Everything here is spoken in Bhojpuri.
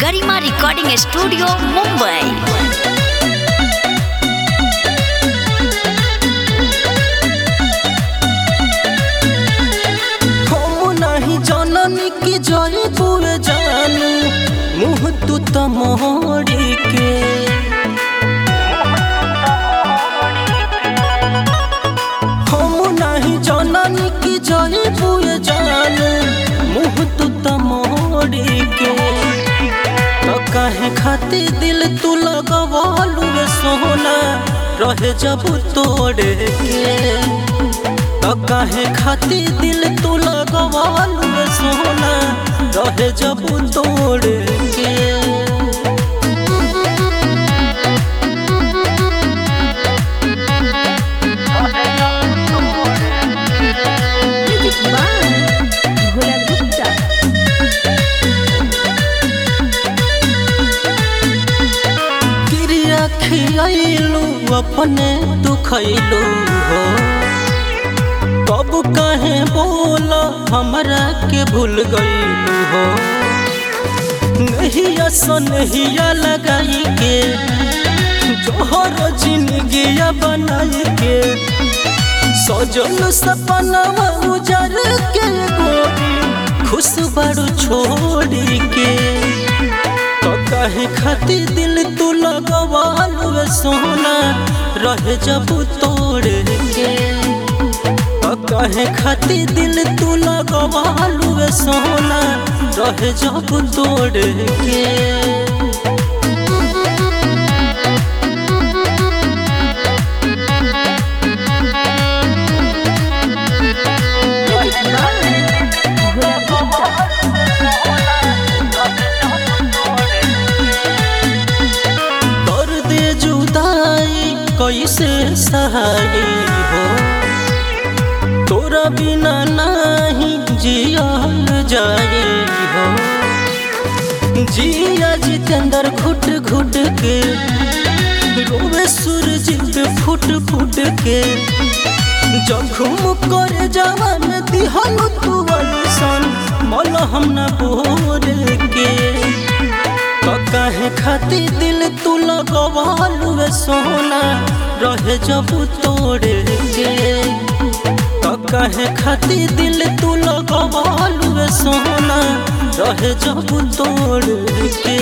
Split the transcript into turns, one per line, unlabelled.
गरिमा रिकॉर्डिंग स्टूडियो मुंबई
हम नहीं जननी की जय बुए जानू मुँह तू त मोड़ी के हम नहीं जननी की जय बुए जानू मुँह तू त मोड़ी के तो काहे खाती दिल तू लगवालू रे सोना रहे जब तोड़े के तो काहे खाती दिल तू लगवालू रे सोना रहे जब तोड़ के क्रिया खियाइलू अपने तू खैलू हो कब कहे बोला हमरा के भूल गईलू हो नहीं सनहिया लगाई के जोहर जिंदगी बनाई के सजल सपनवा उजर के गोरी खुश बड़ू छोड़ी के तो कहे खाती दिल तू लगवालू रे सोना रहे जब तोड़ के तो कहे खाती दिल तू लगवालू रे सोना रहे जब तोड़ के दर्द जुदाई कैसे सहाई हो तोरा बिना नहीं जियल जाए हो जिया जितेंद्र घुट घुट के रोवे सूरज पे फुट फुट के जखम कर जवान दिहल तू सन मल हम न बोर के तो काहे खाती दिल तू लगवालू रे सोना रहे जब तोड़ के तो काहे खाती दिल तू लगवालू रे सोना रहे जब तोड़ के